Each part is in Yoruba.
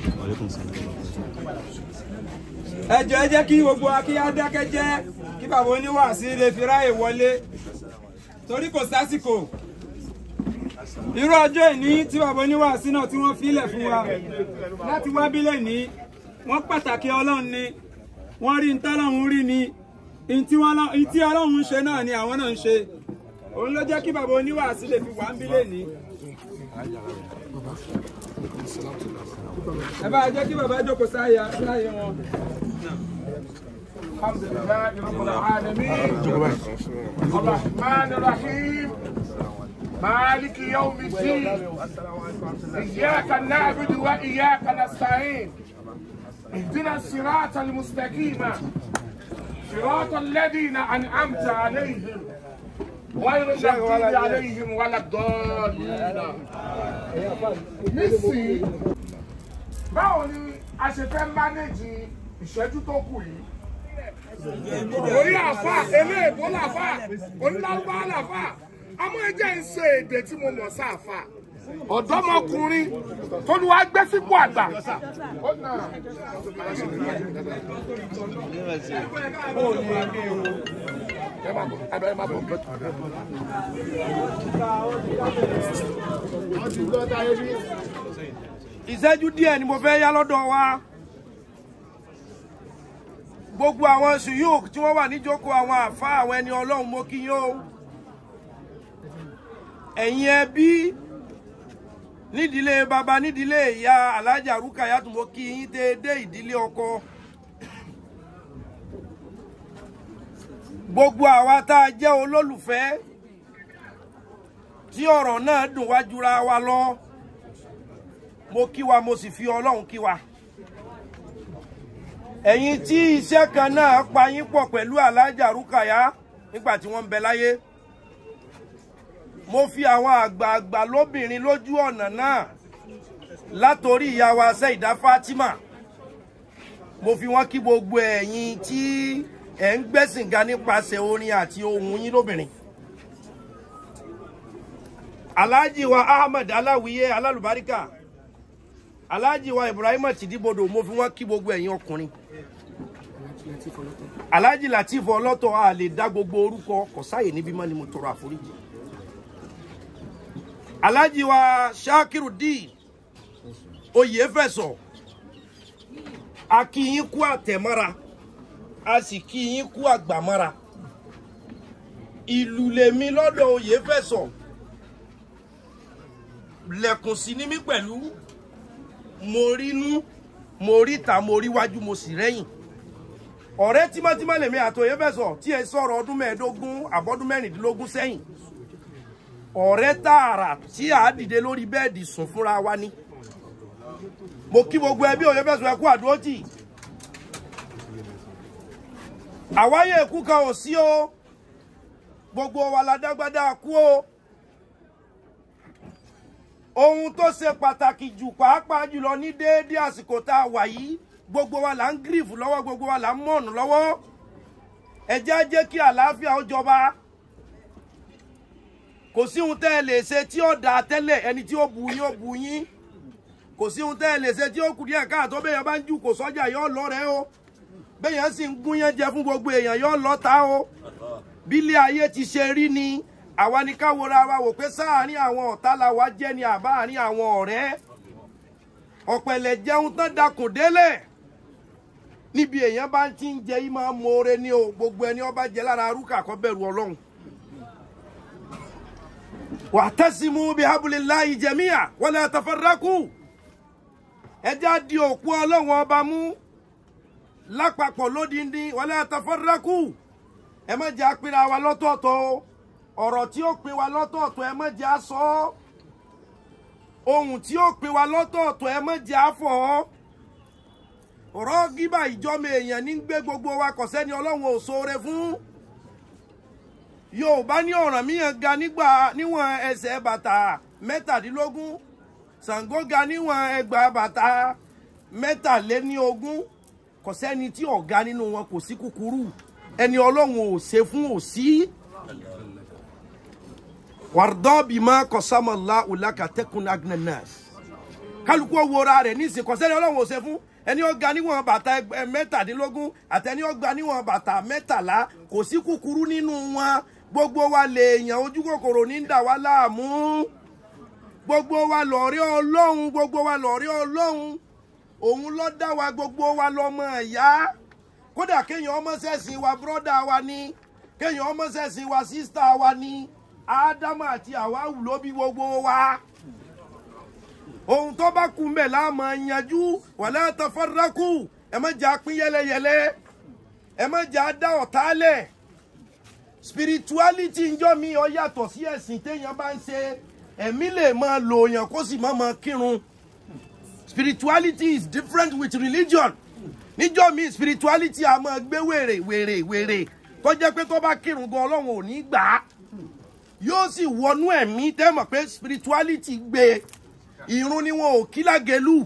ẹ jọ̀ọ́ ẹ jẹ́ kí gbogbo wa kí á dákẹ́ jẹ́ kí bàbá oníwàásí lè fi ráàyè wọlé torí kò sásìkò irú ọjọ́ ìní tí bàbá oníwàásí náà tí wọ́n filẹ̀ fún wa láti wá bílẹ̀ ní wọ́n pàtàkì ọlọ́run ni wọ́n rí ntọ́lọ́run rí ni ntí ọlọ́run ń ṣe náà ni àwọn náà ń ṣe òun ló jẹ́ kí bàbá oníwàásí lè fi wà ń bílẹ̀ ní. ẹ bá jẹ́ kí bàbá jókòó sáyà sáyà wọn. الحمد لله رب العالمين الرحمن الرحيم مالك يوم الدين إياك نعبد وإياك نستعين اهدنا الصراط المستقيم صراط الذين أنعمت عليهم غير المغضوب عليهم ولا الضالين nísìnyí báwo ni a ṣe fẹ́ mánéjì ìṣẹ́jú tó kù yìí orí àfà eléèbó làfà onílàlúbá làfà àmọ́ ẹjẹ́ ń ṣe èdè tí mo mọ̀ sáfà ọ̀dọ́mọkùnrin tó ní wàá gbé sípò àgbà. Ó nà. Ẹ máa bọ̀, ẹ máa bọ̀. ìṣẹ́jú díẹ̀ ni mo fẹ́ yá lọ́dọ̀ wa gbogbo àwọn sùúrù tí wọ́n wà níjókòó àwọn àfa àwọn ẹni ọlọ́run mo kí yín o ẹ̀yin ẹbí nídìílé baba nídìílé ìyá alájà rúkàyàtù mo kí yín déédé ìdílé ọkọ gbogbo àwa tá a jẹ́ olólùfẹ́ tí ọ̀rọ̀ náà dùn wá jura wa lọ mo kí wa mo sì fi ọlọ́run kí wa ẹ̀yin tí iṣẹ́ kan náà pa yín pọ̀ pẹ̀lú alájà rúkàyà nígbà tí wọ́n ń bẹ láyé mo fi àwọn àgbààgbà lóbìnrin lójú ọ̀nà náà látòrí ìyá wa Sẹ́ìdá Fátímà mo fi wọ́n kí gbogbo ẹ̀yin tí ẹ̀ ń gbẹ́sìn ga nípasẹ̀ orin àti ohùn yín lóbìnrin alhaji wa ahmed aláwìyé alálùbáríkà alhaji wa ibrahim tìdíbodò mo fi wọn kí gbogbo ẹ̀yin ọkùnrin alhaji latif ọlọ́tọ̀ a lè dá gbogbo orúkọ kò sáyè níbí mọ́ ni mo tọrọ àforíjì alhaji wa shakiru d oyèfẹsọ a kí yín kú àtẹ̀mọ́ra a sì kí yín kú àgbàmọ́ra ìlú lèmi lọ́dọ̀ oyèfẹsọ lẹ̀kùn sí ní mí pẹ̀lú mo rínú mo ríta mo ríwájú mo sì rẹ́yìn ọ̀rẹ́ tímọ́tímọ́ lèmi àtòyè fẹ́ sọ tí ẹ sọ̀rọ̀ ọdún mẹ́ẹ̀ẹ́dógún àbọ́dún mẹ́rìndínlógún sẹ́yìn ọ̀rẹ́ tààrà tí a dìde lórí bẹ́ẹ̀dì sùn fúnra wa ni mo kí gbogbo ẹbí òye fẹ́ sọ ẹkú àdúró tì àwáyé ikú kan ò sí o gbogbo wa la dágbádá kú o ohun tó ṣe pàtàkì jù pàápàá jùlọ ní déédéé àsìkò tá a wà yìí gbogbo wa là ń gírìfù lọ́wọ́ gbogbo wa là ń mọ̀nù lọ́wọ́ ẹ jẹ́ á jẹ́ kí àlàáfíà ó jọba kò sí ohun tẹ́ ẹ lè ṣe tí ó dáa tẹ́lẹ̀ ẹni tí ó bu yín ó bu yín kò sí ohun tẹ́ ẹ lè ṣe tí ó kù díẹ̀ káàtó bẹ́ẹ̀ yẹn bá ń jù kò sọ́jà yóò lọ rẹ o bẹ́ẹ̀ yẹn sì ń gún yẹn jẹ fún gbogbo èèyàn yóò lọ ta o bílé ayé ti ṣe rí ni àwa ni ká wora wa wò pé sáàárín àwọn ọ̀tá la wá jẹ́ ni àbá àárín àwọn ọ̀rẹ́ ọ̀pẹ̀lẹ̀ jẹun tán dakùn délẹ̀ níbi èèyàn bá ti ń jẹ yìí máa ń moore ní o gbogbo ẹni ọba jẹ lára arúkà kó bẹ̀rù ọlọ́run. wa'tasimu bihablillahi jami'a wala tafarraqu ẹjá di òkú ọlọ́run ọba mú lápapọ̀ lódìndín wala tafarraqu ẹ má jẹ́ apínra wa lọ́tọ̀ọ̀tọ̀ o ọ̀rọ̀ tí ó pin wa lọ́tọ̀ọ̀tọ̀ ẹ má jẹ́ aṣọ ọ́ ohun tí ó pin wa lọ́tọ̀ọ̀tọ̀ ẹ má jẹ́ afọ̀ ọ́ ọ̀rọ̀ gíbà ìjọmọ èèyàn ní gbé gbogbo wa kò sẹ́ni ọlọ́run ò ṣoore fún yorùbá ní ọ̀ràn míyàn ga nígbà níwọ̀n ẹsẹ̀ bàtà mẹ́tàdínlógún ṣàngó ga níwọ̀n ẹgbàá bàtà mẹ́tàléníogún kò sẹ́ni tí ọ̀gá nínú wọn kò sí kúkúrú ẹni ọlọ́run ò ṣe fún òsí. wàrdọ́ bímọ kọsámọ́lá ọ̀làkà tẹ́kùn agnanas kálukú owóra rẹ̀ ní ìsìnkọ́sẹ́ni ọlọ́run ò ṣe fún ẹni ó ga níwọ̀n bàtà ẹgbẹ́ mẹ́tàdínlógún àtẹni ó ga níwọ̀n bàtà mẹ́tàlá kò sí kúkúrú nínú wọn gbogbo wa lèèyàn ojú kòkòrò ní dà wá láàmú gbogbo wa lọ̀rẹ́ ọlọ́run gbogbo wa lọ̀rẹ́ ọlọ́run òun ló dá wa gbogbo wa lọ́mọ ìyá kódà kéèyàn ọmọ sẹ́sìn wa bírọ́dà wa ní kéèyàn ọmọ sẹ́sìn wa sísítà wa ní ádámù àti àwáwù ló bí gbogbo wa ohun tó bá kú mbẹ̀ la máa yanjú wala tafarraqu ẹ má jà pín yẹlẹyẹlẹ ẹ má jà dá ọ̀tá lẹ̀ spirituality njọ́ mi ó yàtọ̀ sí ẹ̀sìn téèyàn bá ń ṣe ẹ̀mí lè máa lò yàn kó sì má máa kírun spirituality is different with religion níjọ́ mi spirituality a máa gbé wèrè wèrè wèrè tó jẹ́ pé tó bá kírun gan ọlọ́run ò ní gbà á yóò sì wọnú ẹ̀mí tẹ́ mọ̀ pé spirituality gbé irun ni wọn ò kí lágẹ̀lú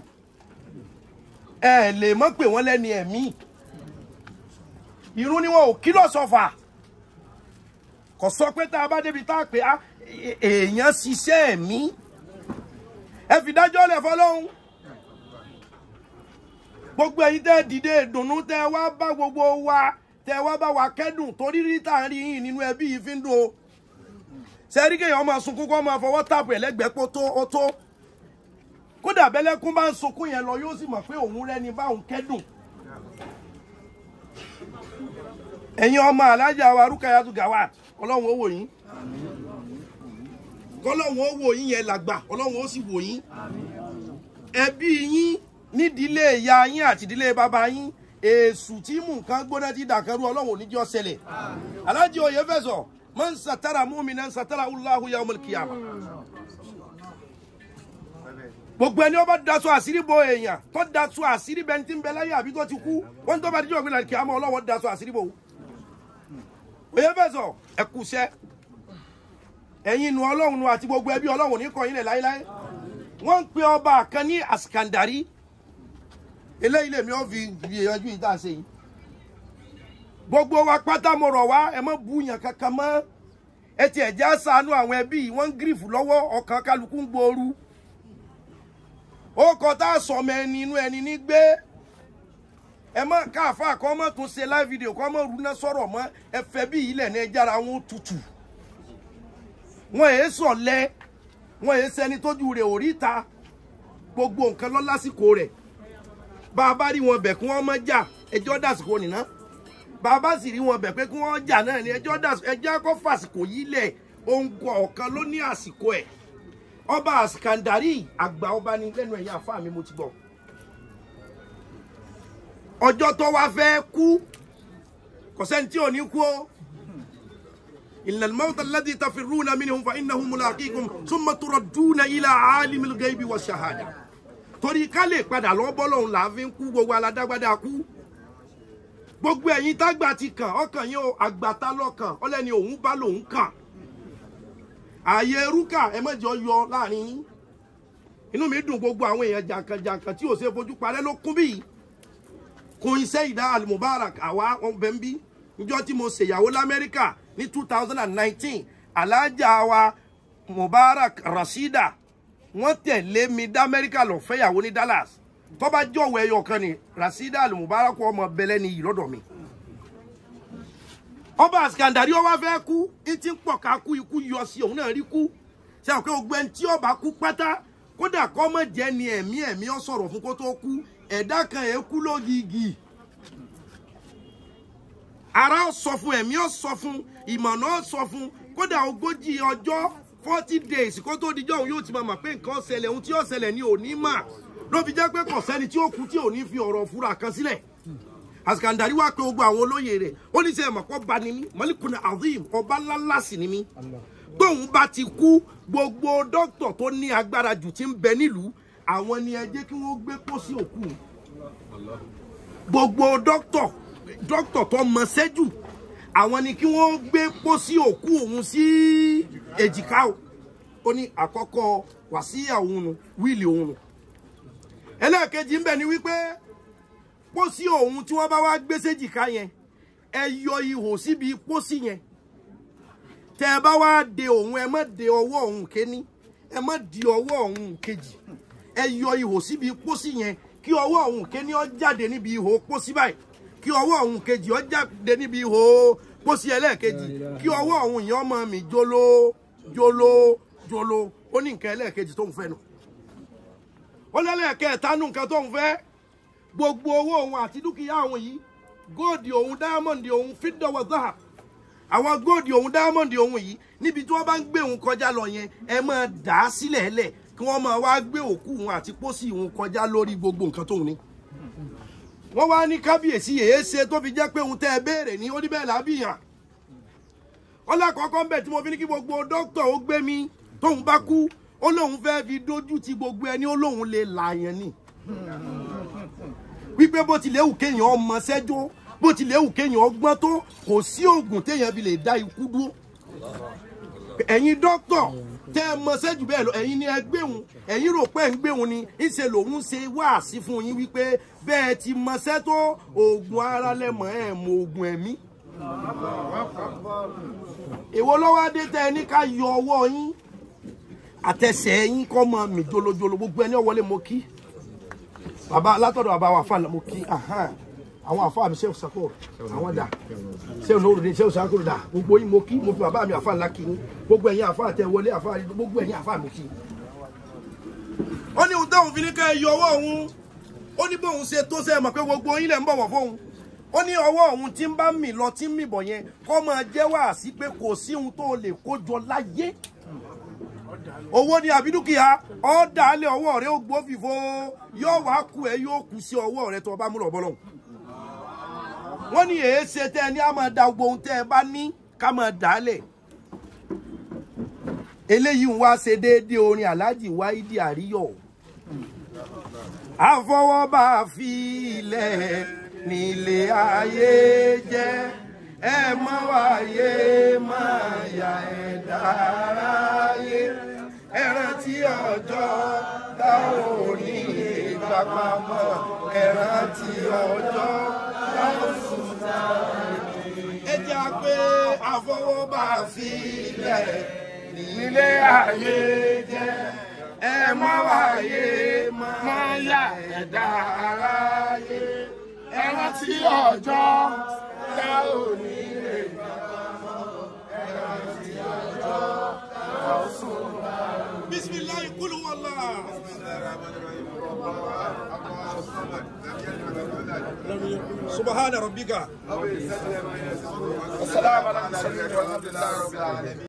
ẹ lè mọ̀ pé wọ́n lẹ́ni ẹ̀mí irun ni wọn ò kí lọ́sọ̀fà kò sọ pé tá a bá débi tá a pè á èèyàn ṣiṣẹ́ ẹ̀mí ẹ fi dájọ́ lẹ̀ fọlọ́hún gbogbo ẹ̀yin tẹ́ dìde ìdùnnú tẹ́ wá bá gbogbo wa tẹ́ wá bá wa kẹ́dùn torí rí tá à ń rí yín nínú ẹbí yìí fi ń dùn o sẹ́rí kéèyàn máa sunkún kó máa fọwọ́ tààpù ẹ̀lẹ́gbẹ̀ẹ́ pé ó tó ó tó kódà bẹ́lẹ́kún bá ń sunkún yẹn lọ yóò sì mọ̀ pé òun rẹ́ni báwọn kẹ́dùn ẹ̀yin ọmọ alájà wa Rukayatu Gawat ọlọ́run ó wò yín kọ́lọ́run ó wò yín yẹn làgbà ọlọ́run ó sì wò yín ẹbí yín nídìílé ìyá yín àti ìdílé bàbá yín èṣù tí mú nǹkan gbóná ti dàkẹ́rù ọlọ́run ò ní jọ́ ṣẹlẹ̀ alájì oyè fẹ̀sọ̀ man satara mu'minan satara Allahu yawmal qiyamah gbogbo ẹni ó bá daṣọ àṣírí bo èèyàn tó daṣọ àṣírí bẹni tí ń bẹ láyé àbí tó ti kú wọn tó bá dijọ́ gbé lálẹ́ kíámà ọlọ́wọ́ daṣọ àṣírí bo oyè fẹ̀sọ̀ ẹ̀kúṣẹ́ ẹ̀yin nu ọlọ́run nu àti gbogbo ẹbí ọlọ́run ní kọ̀yìn lẹ̀ láéláé wọ́n ń pe ọba kan ní àsìkàndàrí eléyìí lèmi ò fi gbìyànjú yìí tá a ṣe yìí gbogbo wa pátá mo rọ̀ wá ẹ má búyàn kankan mọ́ ẹ tiẹ̀ já ṣàánú àwọn ẹbí yìí wọ́n ń gírífù lọ́wọ́ ọkàn kálukú ń gbooru ó kọ tá a sọmọ ẹni inú ẹni ní gbé ẹ má káàfà kọ́ mọ́ tún ṣe live video kọ́ mọ́ rúná sọ̀rọ̀ mọ́ ẹ fẹ́ bí ilẹ̀ ní ẹjára wọn tutù wọn èé sọ̀lẹ́ wọn èé sẹni tójú rẹ̀ ò rí ta gbogbo nǹkan lọ lásìkò rẹ̀ bá a bá rí wọn bẹ̀ kí wọ́n mọ́ jà ẹjọ́ dàsìkò nìna bá a bá sì rí wọn bẹ̀ pé kí wọ́n jà náà ni ẹjọ́ dàsìkò ẹjọ́ kọ́ fàsìkò yìí lẹ̀ ohun ọ̀kan ló ní àsìkò ẹ̀ ọba àsìkàndárì àgbà ọba ni lẹ́nu ẹ̀yà àfa mi mo ti gbọ́ ọjọ́ tó wá fẹ́ kú kò sẹ́ni tí ò ní kú o. إن الموت الذي تفرون منه فإنه ملاقيكم ثم تردون إلى عالم الغيب والشهادة torí ká lè padà lọ bọ́lọ́hún là á fi ń kú gbogbo aládágbádá kú gbogbo ẹ̀yin tágbà ti kàn ọkàn yín o àgbàtà lọ́kàn ọlẹ́ni òun bá lòun kàn ààyè rúkà ẹ mọ̀jọ yọ láàrin yín inú mi dùn gbogbo àwọn èèyàn jàǹkànjàǹkàn tí ò ṣe fojú parẹ́ ló kún bíi kún iṣẹ́ ìdá alimubarak àwa wọn bẹ̀ ń bí níjọ́ tí mo ṣèyàwó lamẹ́ríkà ní two thousand and nineteen alájà wa mubarak rasida wọ́n tẹ̀lé mi dá amẹ́ríkà lọ fẹ́yàwó ní dallas tó bá jọ̀wọ́ ẹyọ kan ni rasida al mubarak ọmọ bẹlẹ́ ni yìí lọ́dọ̀ mi. ọba àsìkàndàrí ọwọ́ fẹ́ kú etí ń pọ̀ ká kú ikú yọ sí òun náà rí kú ṣe àwọn ọgbẹ́ tí ọba kú pátá kódà kọ́ mọ̀ jẹ́ ni ẹ̀mí ẹ̀mí ọ sọ̀rọ̀ fún kó tó kú ẹ̀dá kan ẹ̀ kú lógìgì ara sọ fún ẹ̀mí ọ sọ fún ìmọ̀nà sọ fún kódà ogójì ọjọ́ forty days kó tó dijọ́ òun yóò ti máa mọ̀ pé nǹkan ṣẹlẹ̀ ohun tí yóò ṣẹlẹ̀ ní òní mà ló fi jẹ́ pé kò sẹ́ni tí ó kú tí ò ní fi ọ̀rọ̀ fúra kan sílẹ̀ àsìkàndàrí wá pé gbogbo àwọn olóyè rẹ̀ ó ní sẹ́yìn mọ̀pọ̀ bá ní mí mọ́líkùnà azim ọba ńláńlá sì ní mí gbóhùn bá ti kú gbogbo dókítà tó ní agbára jù ti ń bẹ nílùú àwọn ni ẹ jẹ́ kí wọ́n gbé pósí òkú gbogbo dókítà dókítà tó mọ sẹ́jù àwọn ni kí wọ́n gbé pósí òkú òun sí èjìká o ó ní àkọ́kọ́ wàsíyà òun nu wíìlì òun nu ẹlẹ́ẹ̀kejì ń bẹ ni wípé pósí òun tí wọ́n bá wá gbé séjìká yẹn ẹ yọ ihò síbi pósí yẹn tẹ ẹ bá wá de òun ẹ má de ọwọ́ òun kéní ẹ má di ọwọ́ òun kejì ẹ yọ ihò síbi pósí yẹn kí ọwọ́ ọ̀hún kéní ọ jáde níbi ihò pósí báyìí kí ọwọ́ ọ̀hún kejì ọ jáde níbi ihò pósí ẹlẹ́ẹ̀kejì kí ọwọ́ ọ̀hún yẹn ọmọ mi jolo jolo jolo ó ní nǹkan ẹlẹ́ẹ̀kejì tó ń fẹ́ nu ó lẹ́lẹ́ẹ̀kẹta nù nǹkan tó ń fẹ́ gbogbo owó òun àti dúkìá òun yìí góòdì òun dáámọ̀ndì òun fídọ̀wọ̀ záà àwọn góòdì òun dáámọ̀ndì òun yìí níbi tí wọ́n bá ń gbé òun kọjá lọ yẹn ẹ máa dà á sílẹ̀ ẹlẹ̀ kí wọ́n máa wá gbé òkú òun àti pósí òun kọjá lórí gbogbo nǹkan tóun ní. wọ́n wá ní kábíyèsí èé ṣe tó fi jẹ́ pé òun tẹ́ ẹ béèrè ní ó ní bẹ́ẹ̀ lábìyàn. wọ́n lákọ̀ọ́kọ́ ń bẹ̀ tí mo fi ní kí gbogbo dókítà ó gbé mi tóun bá kú ó lóun fẹ́ fi dójú ti gbogbo ẹni ó lóun lè làyàn ni wípé bó tilẹ̀ wù kéèyàn ọmọ sẹ́jọ́ bó tilẹ̀ wù kéèyàn ọgbọ́n tó kò sí oògùn téèyàn fi lè dá ikú dúró ẹ̀yin dókítà tẹ́ ẹ mọ sẹ́jù bẹ́ẹ̀ lọ ẹ̀yin ni ẹ gbéhùn ẹ̀yin rò pé ń gbéhùn ni ìṣe lòun ṣe wáàsí fún yín wípé bẹ́ẹ̀ ti mọ sẹ́tọ́ oògùn ara lẹ́mọ̀ ẹ̀ mọ oògùn ẹ̀mí èwo lọ́wọ́ adé tẹ́ ẹ ní ká yọ ọwọ́ yín àtẹsẹ̀ yín kọ́ mọ mi jolojolo gbogbo ẹni ọ̀wọ́lé mo kí bàbá látọ̀dọ̀ bàbá wa fàlà mo kí àwọn àfa mi sẹ́wọ̀n sakoro àwọn dà sẹ́wọ̀n lóru ni sẹ́wọ̀n sakoro dà gbogbo yín mo kí mo fi bàbá mi àfa ńlá kí ni gbogbo ẹ̀yin àfa àtẹ wọlé àfa gbogbo ẹ̀yin àfa mi kí. ó ní ohun táwọn fi ní ká ẹ yọ ọwọ́ òun ó ní bóun ṣe tó sẹ́ mọ̀ pé gbogbo yín lẹ̀ ń bọ̀wọ̀ fóun ó ní ọwọ́ òun tí ń bá mì lọ tí ń mì bọ̀ yẹn kọ́ máa jẹ́ wàásí pé kò sí ohun tó lè kó jọ láyé owó ní àbídúkìá ọ̀dà alẹ́ ọwọ́ rẹ ó gbó fìfo yóò wá kú ẹ yóò kú sí ọwọ́ rẹ tó o bá múlò bọ́lọ̀ wọ́n ní èé ṣe tẹ́ ẹ ní a máa da gbogbo ohun tẹ́ ẹ bá ní ká máa dà á lẹ̀ eléyìí ń wá ṣe déédéé orin aláàjì wáídì àríyọ̀ àfọwọ́bá fi ilẹ̀ nílé ayé jẹ́ ẹ má wáyé má yà ẹ̀ dáráyé ẹ rántí ọjọ́ tá ò ní ìgbà pamọ́ ẹ rántí ọjọ́ tá ò sùn tá ẹ jẹ́ pé àfọwọ́bá filẹ̀ nílé ayé jẹ́ ẹ má wáyé má yà ẹ̀ dáráyé ẹ rántí ọjọ́ tá ò ní ìgbà pamọ́ ẹ rántí ọjọ́ tá ò sùn tá بسم الله قل هو الله سبحان ربك السلام عليكم والحمد لله رب العالمين